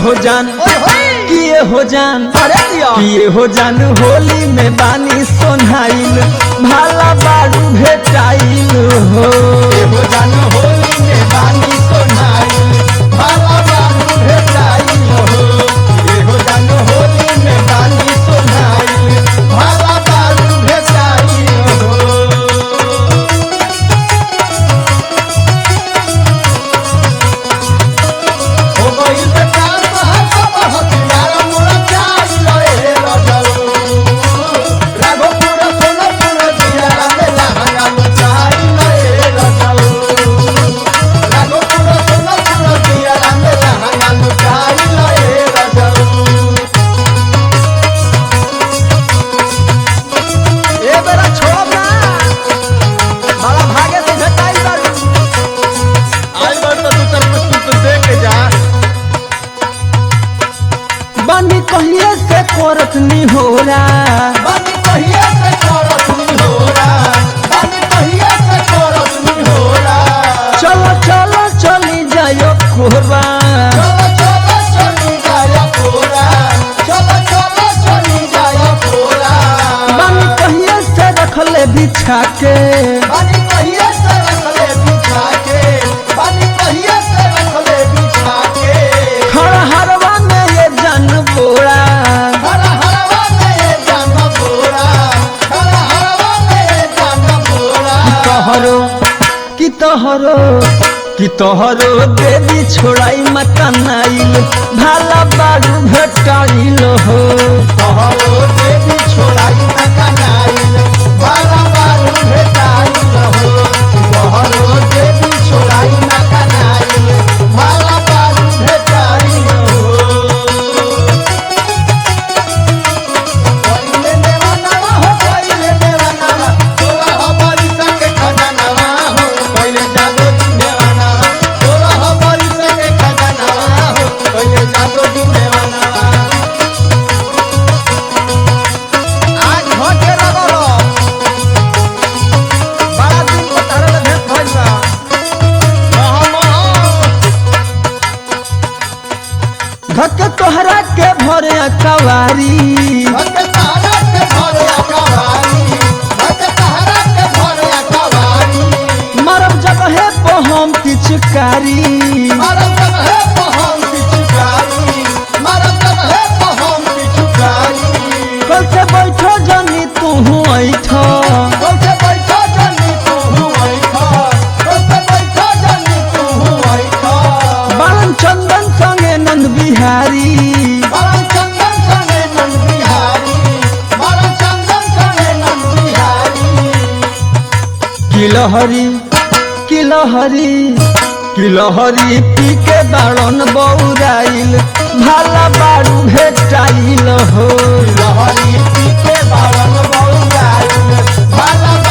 हो जान किए हो जान अरे दिया किए हो जान होली में बानी सोनाइल भाला बारू भेटाइल हो हो जान होली में बानी सोनाई भाला बारू भेटाई हो ये हो जान होली में बानी सोनाई भाला बारू भेटाई हो हो गइल बेकार महल सब हथियार मोरा चाई लए रजल राघोपुर सोनपुर दियारा में लहंगा मचाई लए रजल राघोपुर सोनपुर दियारा में लहंगा मचाई लए रजल ए बेरा छोड़ ना बड़ा भागे से झटाई बारू आई बार तो तू तर कुछ कुछ दे के जा बानी कहिए से कोरत निहोरा बानी कहिए से करत नी होरा बानी कहिए से करत नी होरा चलो चलो चली जायो कोरबा चलो चलो चली जाया कोरा चलो चलो चली जाया कोरा बानी कहिए से रखले बिछा के बानी कहिए से रखले बिछा के बानी कहिए से रखले बिछा के खड़ा हरवा में ये जन बोरा हरा हरवा में जान बोरा हरा हरवा में जान बोरा तोहरो कि तोहरो कि तोहरो देवी छोड़ाई मकनाइल भाला बारू भेटाइल हो तोहरो देवी छोड़ाई न कनाइल बारा बारू भेटाइल हो तोहरो देवी छोड़ाई न कनाइल बारा बारू भेटाइल हो पहिले देवानवा हो पहिले देवानवा तोरा हमारी संगे खजानवा हो पहिले जादो जी देवानवा तोरा हमारी संगे खजानवा हो पहिले जादो जी देवानवा आज घटे रगलो बड़ा दिन को तरल भेट भइल बा धक तोहरा के भरे कवारी भक्त सहारा के भरे अकवारी भक्त सहारा के भरे अकवारी मरब जगहे पे हम पिचकारी मरम जब है पहम पिचुकारी मरम जब है पहम पिचुकारी कल से बैठो जनी तू ऐठ बोलते बैठो जनी तू हुई खा बोलते बैठो जनी तू हुई खा बालन चंदन संगे नंद बिहारी मरम चंदन सने नंद बिहारी मरम चंदन सने नंद बिहारी किलहरी किलहरी किलहरी पी के बाड़न बौराइल भाला बारू भेटाइल हो लहरी पी के बारन बौराइल भाला